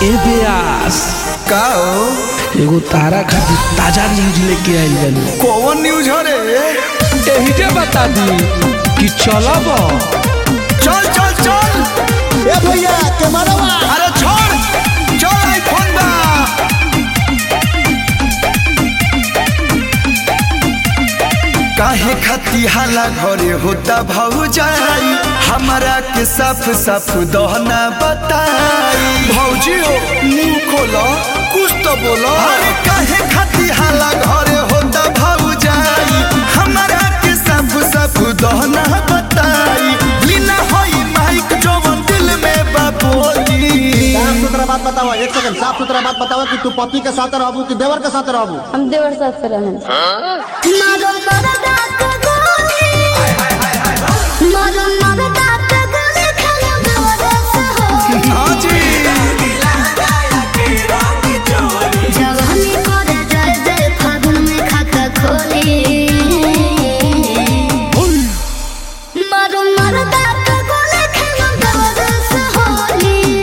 ए ब्यास का हो एगो तारा खातिर ताजा न्यूज लेके आइल बानी कौन न्यूज हो रे एही जे बता दी कि चलब चल चल चल ए भैया कैमरावा अरे छोड़ चल आईफोन बा काहे खती हाला घरे होता भौजाई हमरा के साफ साफ दहना बताई भौजी हो मुंह खोलो कुछ तो बोलो अरे काहे खती हाला घरे होता भौजाई हमरा के साफ साफ दहना बताई लीना होई माइक जवन दिल में बाबोली साफ सुथरा बात बताओ एक सेकंड साफ सुथरा बात बताओ कि तू पति के साथ रहबू कि देवर के साथ रहबू हम देवर साथ से रहें मारो मरदा के गोली मारो मरदा के गोली खाना देवर से हो हाँ जी जवानी करे जय जय फागुन में खाता खोली मारो मरदा के गोली खाना देवर से होली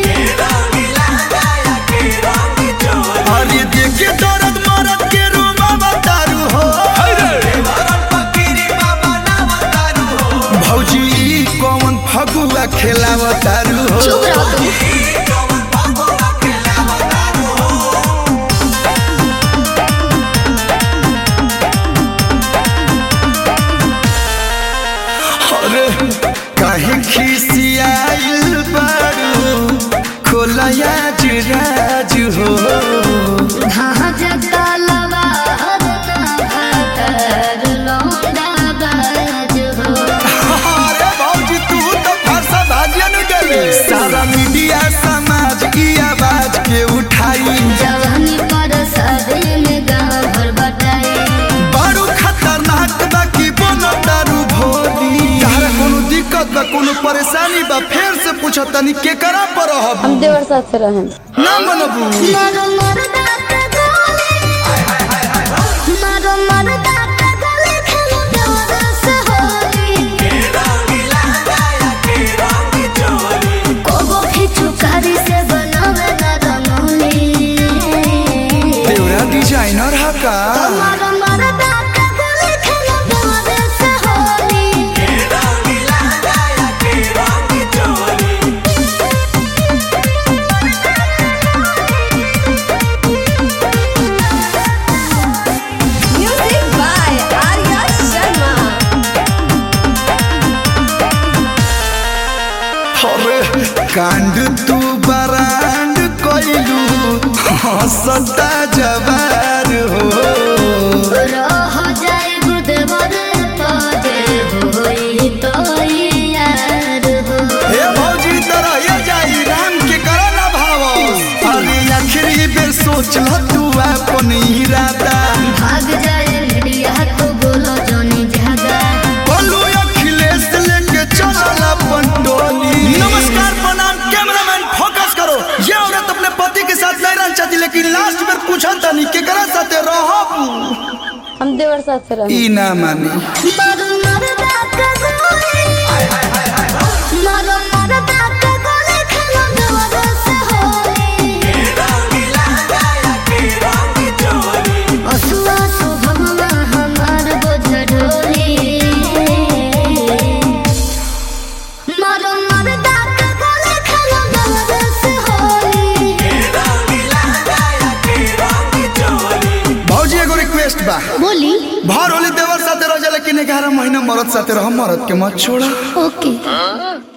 अरे देखे दर्द मरद के रूमा बतारू हो भौजी ई कौन फगुआ खेलावतारू हो चुप रहो तुम अरे काहे खिसियाइल बारू खोलया जुराज हो हाँ जगता लवा भातर लौंडा बाज हो अरे भौजी तू तो फरसा भाजियन गले सारा मीडिया समाज की आवाज के उठाई जवानी पर शादी में गाँव भर बटाई बारू खतरनाक बा की बोनो दारू भोली तारा कोनो दिक्कत बा कोनो परेशानी बा फेर से पूछो तनी के करा पर रहब हम देवर साथ से रहें ना मनबू मारो मरदा के गोली मारो मरदा के गोली खेलो देवर से होली कोगो खिचू कारी से बनावे ना रंगोली देवरा डिजाइनर हा का मारो मरदा के गोली खेलो देवर से होली म्यूजिक बाय आर्या शर्मा अरे कांड तू बरांड कोइलू हंसता जवार हो रह जाए गुदवर पदे होई तो यार हो हे भौजी तरह ये जाई राम के करा ना भाव अरे आखिरी बेर सोच ल तू अपन इरादा भाग जाए मीडिया तो बोलो जोनी जागा बोलू अखिलेश लेके चलल अपन टोली नमस्कार प्रणाम कैमरामैन फोकस करो ये औरत अपने पति के साथ नहीं रहना चाहती लेकिन लास्ट में पूछा तनी केकरा साथे रहब हम देवर साथ से रहें ई ना मानी मारो मरदा के गोली मारो मरदा के गोली खेलो देवर से होली असुआ सुभगवा हमार बोझ ढोली मारो मरदा के गोली खेलो देवर से होली भौजी एगो रिक्वेस्ट बा बोली भर होली देवर साथे रह जा लेकिन ग्यारह महीना मरद साथे रह मरद के मत छोड़ा ओके